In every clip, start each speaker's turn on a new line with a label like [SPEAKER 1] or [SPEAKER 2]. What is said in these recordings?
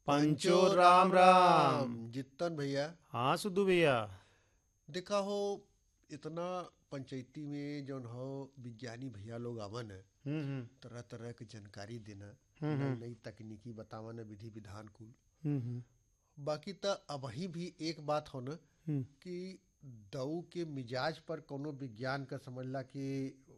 [SPEAKER 1] पंचो राम राम
[SPEAKER 2] जितन भैया
[SPEAKER 1] हाँ सुधु भैया
[SPEAKER 2] देखा हो इतना पंचायती में जौन हो विज्ञानी भैया लोग आवन है
[SPEAKER 1] हम्म हम्म
[SPEAKER 2] तरह तरह के जानकारी देना
[SPEAKER 1] हम्म,
[SPEAKER 2] नई
[SPEAKER 1] हम्म।
[SPEAKER 2] नई तकनीकी बतावन विधि विधान कुल
[SPEAKER 1] हम्म, हम्म,
[SPEAKER 2] बाकी तो अबही भी एक बात हो न
[SPEAKER 1] हम्म,
[SPEAKER 2] कि दऊ के मिजाज पर कोनो विज्ञान का समझला कि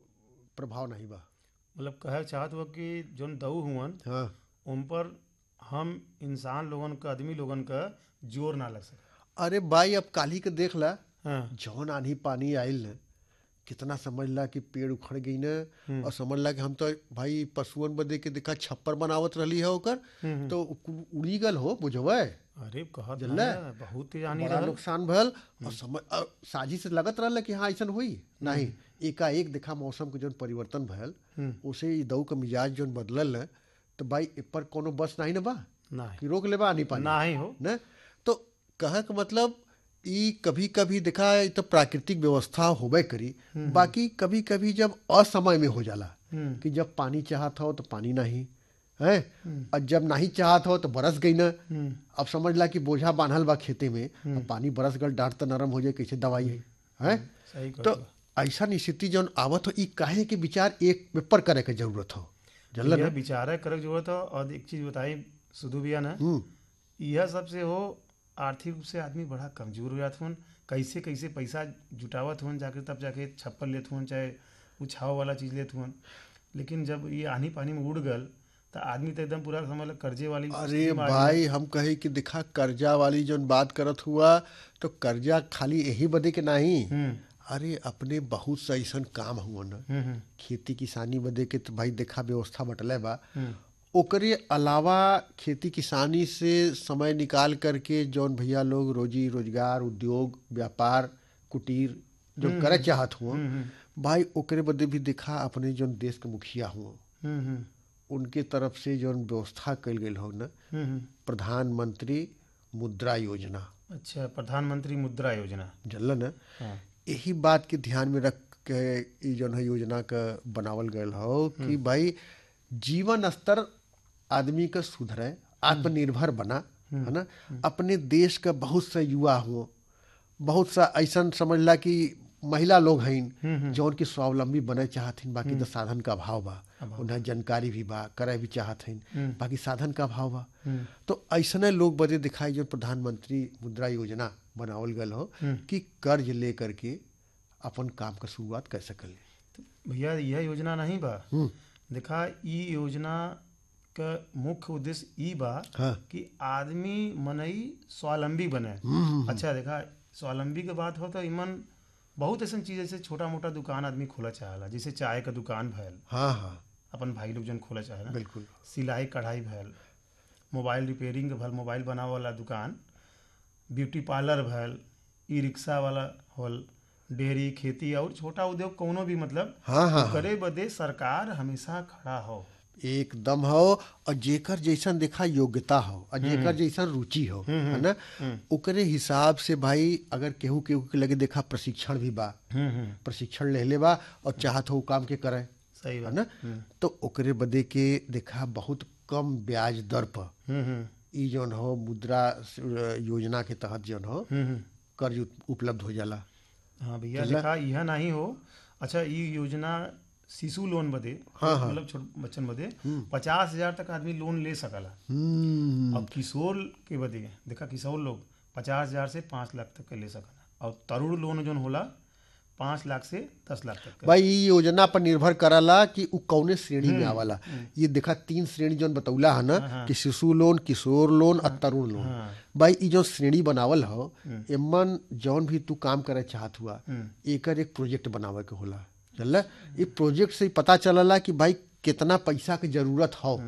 [SPEAKER 2] प्रभाव नहीं बा
[SPEAKER 1] मतलब कहे चाहत हुआ कि जोन दऊ हुवन
[SPEAKER 2] हाँ
[SPEAKER 1] उन पर हम इंसान लोगन का आदमी लोगन का जोर ना लग सके
[SPEAKER 2] अरे भाई अब काली के देख ला
[SPEAKER 1] हाँ
[SPEAKER 2] जौन आंधी पानी आयल न कितना समझला कि पेड़ उखड़ गई न और समझला कि हम तो भाई पशुअन बदे के देखा छप्पर बनावत रहली है ओकर
[SPEAKER 1] हम्म,
[SPEAKER 2] तो उ- उड़ी गल हो बुझवे
[SPEAKER 1] अरे कहत
[SPEAKER 2] जल्ला?
[SPEAKER 1] ना, बहुत जानी
[SPEAKER 2] बड़ा
[SPEAKER 1] रहल
[SPEAKER 2] नुकसान भल और समझ और साजिश से लगत रहल कि हाँ ऐसा हुई नहीं एकाएक देखा मौसम के जौन परिवर्तन भयल
[SPEAKER 1] हम्म,
[SPEAKER 2] उसे ई दऊ के मिजाज जौन बदलल न तो भाई ए पर कोनो बस नहीं न बा
[SPEAKER 1] नहीं
[SPEAKER 2] कि रोक लेबा आनी पानी
[SPEAKER 1] ना ही हो
[SPEAKER 2] न तो कहे के मतलब ई कभी कभी देखा ई तो प्राकृतिक व्यवस्था होबे करी बाकी कभी कभी जब असमय में हो जाला
[SPEAKER 1] हम्म,
[SPEAKER 2] कि जब पानी चाहत हो तो पानी नहीं है और जब नहीं चाहत हो तो बरस गई ना
[SPEAKER 1] हम्म,
[SPEAKER 2] अब समझ ला कि बोझा बांधल बा खेते में अब पानी बरस गल डांट तो नरम हो जाए कैसे दवाई है हैं
[SPEAKER 1] सही
[SPEAKER 2] तो
[SPEAKER 1] कहत
[SPEAKER 2] ऐसा स्थिति जौन आवत हो ई काहे के विचार एक पेपर करे के जरूरत हो जानल
[SPEAKER 1] यह
[SPEAKER 2] ना
[SPEAKER 1] विचार करे जरूरत हो और एक चीज बताई सुधु भैया ना
[SPEAKER 2] हम्म
[SPEAKER 1] यह सबसे हो आर्थिक रूप से आदमी बड़ा कमजोर हो जात हुन कैसे कैसे पैसा जुटावत हुन जाके तब जाके छप्पर लेत हुन चाहे उछाव वाला चीज लेत हुन लेकिन जब ये आनी पानी में उड़ गल तो आदमी तो एकदम पूरा समझ लो कर्जे वाली
[SPEAKER 2] अरे
[SPEAKER 1] स्थिति में आ
[SPEAKER 2] भाई हम कहे कि दिखा कर्जा वाली जोन बात करत हुआ तो कर्जा खाली यही बदे के नहीं
[SPEAKER 1] गई। हम्म
[SPEAKER 2] अरे अपने बहुत सा ऐसा काम हुआ न
[SPEAKER 1] हम्म हम्म,
[SPEAKER 2] खेती किसानी बदे के तो भाई देखा व्यवस्था बटले बा
[SPEAKER 1] हम्म
[SPEAKER 2] ओकरे अलावा खेती किसानी से समय निकाल करके जौन भैया लोग रोजी रोजगार उद्योग व्यापार कुटीर जो करे चाहत हुआ
[SPEAKER 1] हम्म,
[SPEAKER 2] भाई ओकरे बदे भी देखा अपने जौन देश के मुखिया हुआ
[SPEAKER 1] हम्म हम्म,
[SPEAKER 2] उनके तरफ से जौन व्यवस्था कल गई हो न
[SPEAKER 1] हम्म, हम्म।
[SPEAKER 2] प्रधानमंत्री मुद्रा योजना
[SPEAKER 1] अच्छा प्रधानमंत्री मुद्रा योजना
[SPEAKER 2] जानल न
[SPEAKER 1] हाँ
[SPEAKER 2] यही बात के ध्यान में रख के ई जौन है योजना का बनावल गयल हो कि भाई जीवन स्तर आदमी का सुधरे आत्मनिर्भर बना है ना अपने देश का बहुत सा युवा हो बहुत सा ऐसा समझला कि महिला लोग हैं जौन की स्वावलंबी बने चाहथिन बाकी तो साधन का अभाव बा उन्हें जानकारी भी बा करे भी चाहत हन बाकी साधन का अभाव बा तो ऐसने लोग बदे दिखाई जो प्रधानमंत्री मुद्रा योजना बनावल गल हो कि कर्ज ले करके अपन काम का शुरुआत कर सकल
[SPEAKER 1] तो भैया यह योजना नहीं बा
[SPEAKER 2] हम्म।
[SPEAKER 1] देखा ई योजना का मुख्य उद्देश्य ई बा
[SPEAKER 2] हाँ
[SPEAKER 1] कि आदमी मनई स्वावलंबी बने अच्छा देखा स्वावलंबी के बात हो तो इमन बहुत ऐसा चीज जैसे छोटा मोटा दुकान आदमी खोला चाहेला जैसे चाय का दुकान भैल
[SPEAKER 2] हाँ हाँ
[SPEAKER 1] अपन भाई लोग जन खोला चाहेला
[SPEAKER 2] बिल्कुल
[SPEAKER 1] सिलाई कढ़ाई भैल मोबाइल रिपेयरिंग के भल मोबाइल बनावे वाला दुकान ब्यूटी पार्लर भैल ई रिक्शा वाला होल डेयरी खेती और छोटा उद्योग कोनो भी मतलब
[SPEAKER 2] हाँ हाँ
[SPEAKER 1] करे बदे सरकार हमेशा खड़ा हो
[SPEAKER 2] एकदम हो और जेकर जैसन देखा योग्यता हो और जेकर जैसन रुचि हो है ना ओकरे हिसाब से भाई अगर केहू केहू के लगे देखा प्रशिक्षण भी बा
[SPEAKER 1] हम्म हम्म
[SPEAKER 2] प्रशिक्षण ले ले बा और चाहत हो उ काम के करे
[SPEAKER 1] सही
[SPEAKER 2] है
[SPEAKER 1] बात
[SPEAKER 2] ना तो ओकरे बदे के देखा बहुत कम ब्याज दर पर
[SPEAKER 1] हम्म हम्म
[SPEAKER 2] ई जौन हो मुद्रा स- योजना के तहत जौन हो
[SPEAKER 1] हम्म हम्म
[SPEAKER 2] कर्ज उप- उपलब्ध हो जाला
[SPEAKER 1] हाँ भैया देखा यह नहीं हो अच्छा ये योजना शिशु लोन बदे मतलब छोट बच्चन बदे पचास हजार तक आदमी लोन ले सकला
[SPEAKER 2] हम्म
[SPEAKER 1] अब किशोर के बदे देखा किशोर लोग पचास हजार से पाँच लाख तक के ले सकला और तरुण लोन जोन होला पाँच लाख से दस लाख तक का
[SPEAKER 2] भाई ई योजना पर निर्भर करला कि उ कौने श्रेणी में आवाला ये देखा तीन श्रेणी जौन बतौला है ना कि शिशु लोन किशोर लोन और तरुण लोन
[SPEAKER 1] हाँ
[SPEAKER 2] भाई ई जो श्रेणी बनावल हो एमन जौन भी तू काम करे चाहत हुआ
[SPEAKER 1] हम्म।
[SPEAKER 2] एकर एक प्रोजेक्ट बनावे के होला चल ये प्रोजेक्ट से ही पता चलला कि भाई कितना पैसा के जरूरत हो